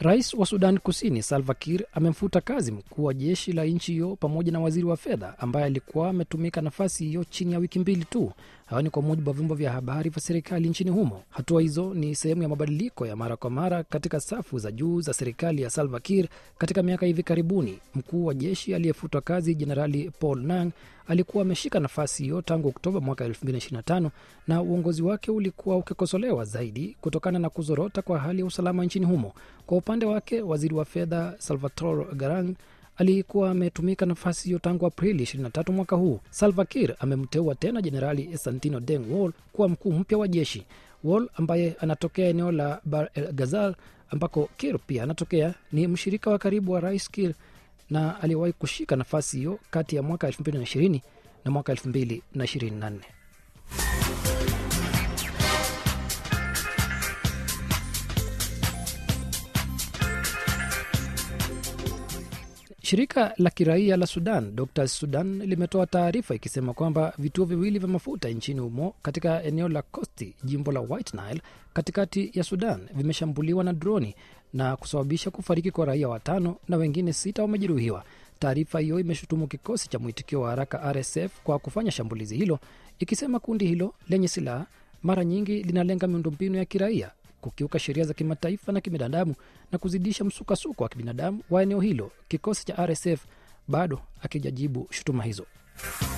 Rais wa Sudan Kusini Salva Kiir amemfuta kazi mkuu wa jeshi la nchi hiyo pamoja na waziri wa fedha ambaye alikuwa ametumika nafasi hiyo chini ya wiki mbili tu. Hayo ni kwa mujibu wa vyombo vya habari vya serikali nchini humo. Hatua hizo ni sehemu ya mabadiliko ya mara kwa mara katika safu za juu za serikali ya Salva Kiir katika miaka hivi karibuni. Mkuu wa jeshi aliyefutwa kazi Jenerali Paul Nang alikuwa ameshika nafasi hiyo tangu Oktoba mwaka 2025 na uongozi wake ulikuwa ukikosolewa zaidi kutokana na kuzorota kwa hali ya usalama nchini humo. Kwa upande wake, waziri wa fedha Salvatore Garang alikuwa ametumika nafasi hiyo tangu Aprili 23 mwaka huu. Salva Kiir amemteua tena Jenerali Santino Deng Wol kuwa mkuu mpya wa jeshi. Wol ambaye anatokea eneo la Bar el Ghazal ambako Kiir pia anatokea, ni mshirika wa karibu wa rais Kiir na aliyewahi kushika nafasi hiyo kati ya mwaka 2020 na mwaka 2024. Shirika la kiraia la Sudan Doctors Sudan limetoa taarifa ikisema kwamba vituo viwili vya mafuta nchini humo katika eneo la Kosti, jimbo la White Nile katikati ya Sudan vimeshambuliwa na droni na kusababisha kufariki kwa raia watano na wengine sita wamejeruhiwa. Taarifa hiyo imeshutumu kikosi cha mwitikio wa haraka RSF kwa kufanya shambulizi hilo, ikisema kundi hilo lenye silaha mara nyingi linalenga miundombinu ya kiraia kukiuka sheria za kimataifa na kibinadamu na kuzidisha msukasuko wa kibinadamu wa eneo hilo. Kikosi cha RSF bado akijajibu shutuma hizo.